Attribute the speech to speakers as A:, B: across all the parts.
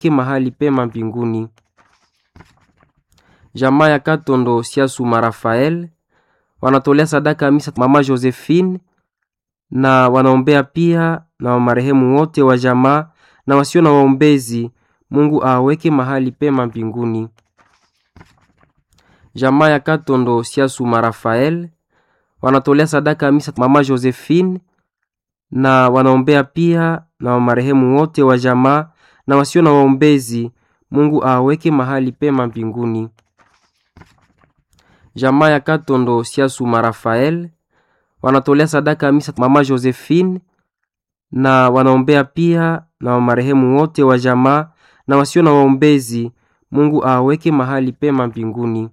A: mahali pema mbinguni. Jamaa ya Katondo Siasuma Rafael wanatolea sadaka misa mama Josephine na wanaombea pia na marehemu wote wa jamaa na wasio na waombezi, Mungu aweke mahali pema mbinguni. Jamaa ya Katondo Siasuma Rafael wanatolea sadaka misa mama Josephine na wanaombea pia na marehemu wote wa jamaa na wasio na waombezi, Mungu aweke mahali pema mbinguni. Jamaa ya Katondo Siasuma Rafael wanatolea sadaka misa mama Josephine na wanaombea pia na marehemu wote wa jamaa na wasio na waombezi, Mungu aweke mahali pema mbinguni.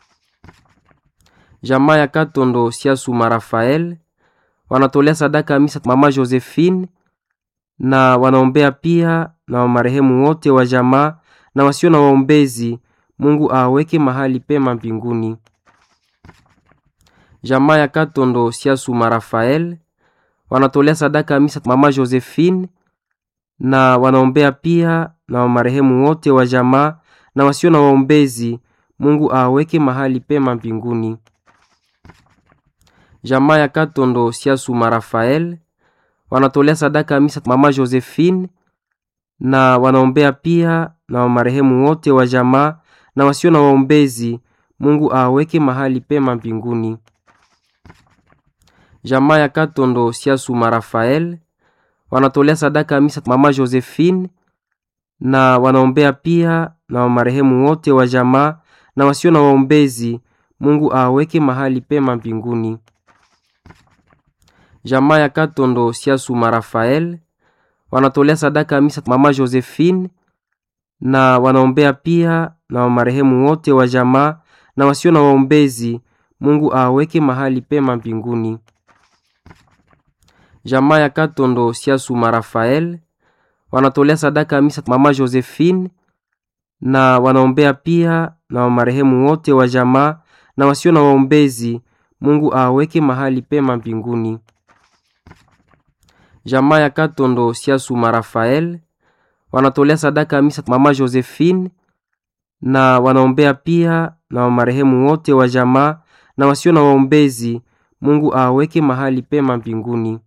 A: Jamaa ya Katondo Siasuma Rafael wanatolea sadaka misa mama Josephine na wanaombea pia na marehemu wote wa jamaa na wasio na waombezi, Mungu aweke mahali pema mbinguni. Jamaa ya Katondo Siasuma Rafael wanatolea sadaka misa mama Josephine na wanaombea pia na marehemu wote wa jamaa na wasio na waombezi, Mungu aweke mahali pema mbinguni. Jamaa ya Katondo Siasuma Rafael wanatolea sadaka misa mama Josephine na wanaombea pia na marehemu wote wa jamaa na wasio na waombezi, Mungu aweke mahali pema mbinguni. Jamaa ya Katondo Siasuma Rafael wanatolea sadaka misa mama Josephine na wanaombea pia na marehemu wote wa jamaa na wasio na waombezi, Mungu aweke mahali pema mbinguni. Jamaa ya Katondo Siasuma Rafael wanatolea sadaka misa mama Josephine na wanaombea pia na marehemu wote wa jamaa na wasio na waombezi, Mungu aweke mahali pema mbinguni. Jamaa ya Katondo Siasuma Rafael wanatolea sadaka misa mama Josephine na wanaombea pia na marehemu wote wa jamaa na wasio na waombezi, Mungu aweke mahali pema mbinguni. Jamaa ya Katondo Siasuma Rafael wanatolea sadaka misa mama Josephine na wanaombea pia na marehemu wote wa jamaa na wasio na waombezi, Mungu aweke mahali pema mbinguni.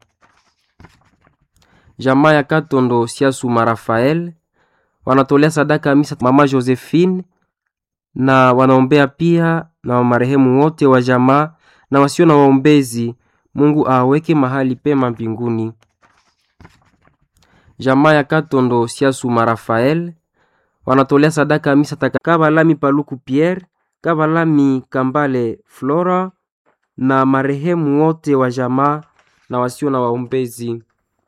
A: Jamaa ya Katondo Siasuma Rafael wanatolea sadaka misa mama Josephine na wanaombea pia na marehemu wote wa jamaa na wasio na waombezi, Mungu aweke mahali pema mbinguni. Jamaa ya Katondo Siasuma Rafael wanatolea sadaka misa taka Kabalami Paluku Pierre, Kabalami Kambale Flora na marehemu wote wa jamaa na wasio na waombezi.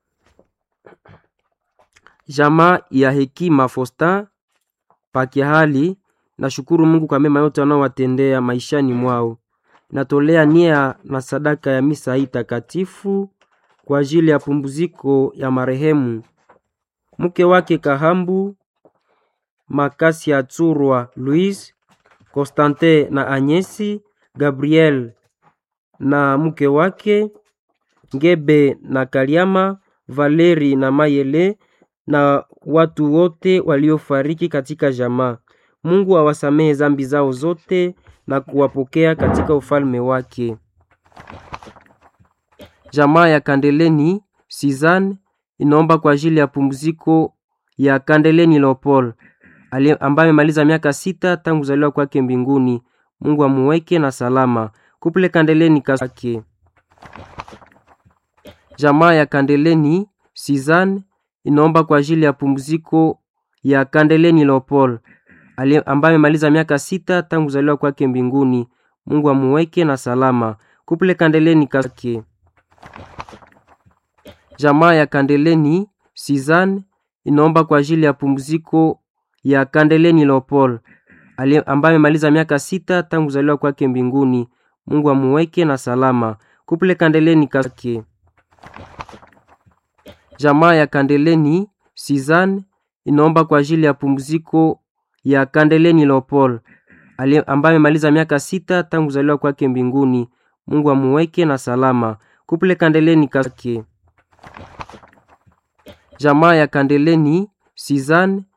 A: Jamaa ya Hekima Fosta Pakiahali nashukuru Mungu kwa mema yote anaowatendea maishani mwao. Natolea nia na sadaka ya misa hii takatifu kwa ajili ya pumziko ya marehemu mke wake Kahambu Makasi ya Tsurwa Louise Constantin na Anyesi Gabriel na mke wake Ngebe na Kaliama Valeri na Mayele na watu wote waliofariki katika jamaa. Mungu awasamehe zambi zao zote na kuwapokea katika ufalme wake. Jamaa ya Kandeleni Sizan inaomba kwa ajili ya pumziko ya Kandeleni Leopold ambaye amemaliza miaka sita tangu kuzaliwa kwake mbinguni. Mungu amuweke na salama. Kuple Kandeleni kake. Jamaa ya Kandeleni Sizan inaomba kwa ajili ya pumziko ya Kandeleni Leopold ambaye amemaliza miaka sita tangu kuzaliwa kwake mbinguni. Mungu amuweke na salama. Kuple Kandeleni kake. Jamaa ya Kandeleni Sizan inaomba kwa ajili ya pumziko ya Kandeleni Leopold ambaye amemaliza miaka sita tangu kuzaliwa kwake mbinguni. Mungu amuweke na salama. Kuple Kandeleni kake. Jamaa ya Kandeleni Sizan inaomba kwa ajili ya pumziko ya Kandeleni Leopold ambaye amemaliza miaka sita tangu kuzaliwa kwake mbinguni. Mungu amuweke na salama. Kuple Kandeleni kake. Jamaa ya Kandeleni Sizan